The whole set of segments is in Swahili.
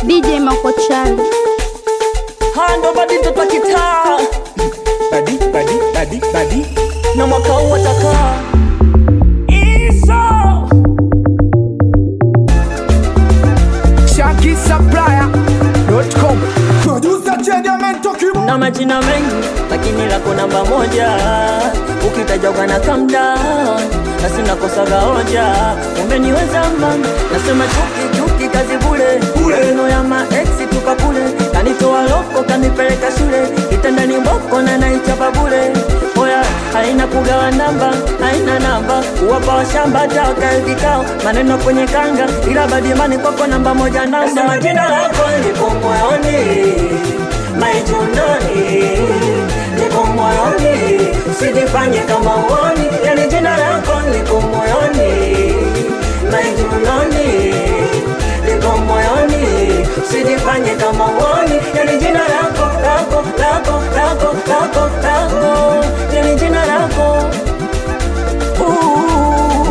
DJ Makochali. hando badi mtoto wa kitaa badi badi badi badi na mwaka huu atakaa iso ShankySupplier.com Producer Chediamento Kibo na majina mengi lakini lako namba moja ukitajwa kana calm down na sina kosaga hoja umeniweza mama nasema chuki chuki kazi bule maneno ya maeksi tupa kule kanitoa loko kanipeleka shule kitandani mboko na naichapa bule oya haina kugawa namba haina namba kuwapa washamba taka vikao maneno kwenye kanga ila badimani kwako namba moja namba nasema jina lako lipo moyoni maijunoni liko moyoni usijifanye kama uoni yani jina lako liko moyoni maijunoni liko moyoni usijifanye kama uoni yani jina lako lako lako lako lako lako yani jina lako Ooh,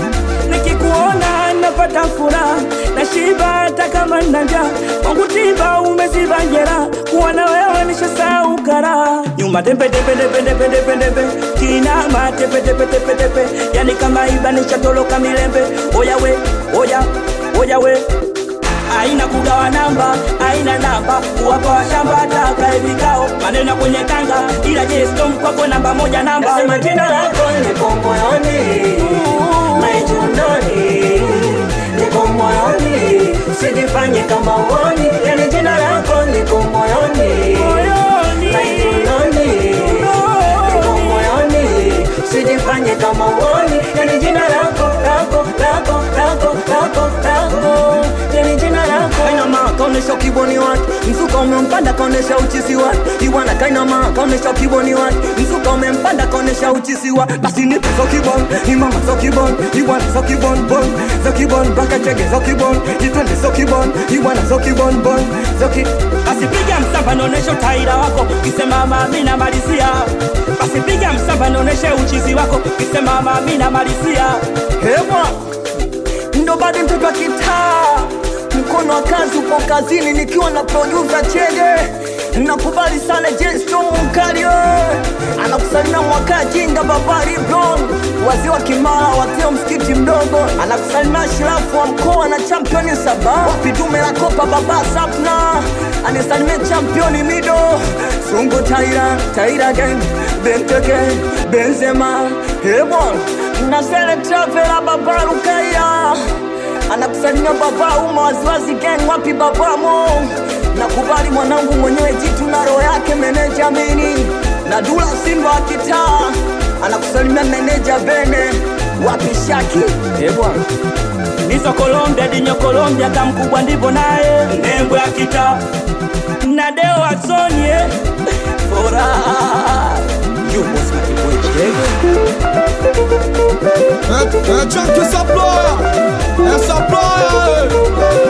nikikuona napata furaha na shiba hata kama nina njaa kwangu tiba umeziba njera kuwa na wewe nishasahau karaha nyuma tembe tembe tembe tembe tembe tembe kinama tepe tepe tepe tepe yani kama iba nishatoloka milembe oya we oya oya we aina kugawa namba aina namba kuwapa washamba taka vikao maneno kwenye kanga ila je storm kwako namba moja namba Nasema jina lako liko moyoni maijunoni liko moyoni usijifanye kama uoni yani jina lako liko moyoni Moyoni. maijunoni liko moyoni usijifanye kama uoni yani jina lako lako lako lako lako lako yani jina lako kainama kaonesha kiboni wake mzuka umempanda kaonesha uchizi wake iwana kainama kaonesha kiboni wake mzuka umempanda kaonesha uchizi wa basi nipe zo kibon imama zo kibon iwana zo kibon bon zo kibon baka chege zo kibon itwende zo kibon iwana zo kibon bon zo ki basi piga msamba naoneshe utaira wako kisema mami namalizia basi piga msamba naoneshe uchizi wako kisema mami namalizia hewa ndo bado mtoto wa kitaa mkono wa kazi upo kazini nikiwa na producer chege nakubali sana jesto mkario anakusalimia mwaka jinga babari bron wazee wa kimara watio msikiti mdogo anakusalimia shirafu wa mkoa na championi saba wapi dume la kopa baba sapna anisalimia championi mido sungu taira taira gang benteke benzema hebon nazele travela babarukaya anakusalimia baba uma waziwazi gang wapi babamo nakubali mwanangu mwenyewe jitu na roho yake meneja mini na dula simba wa kitaa anakusalimia meneja bene wapi shaki ebwana nizo Colombia dinyo Colombia kamkubwa ndivyo naye nembo ya kita na deo wasonie furaha yupo smakiboy chege Chunky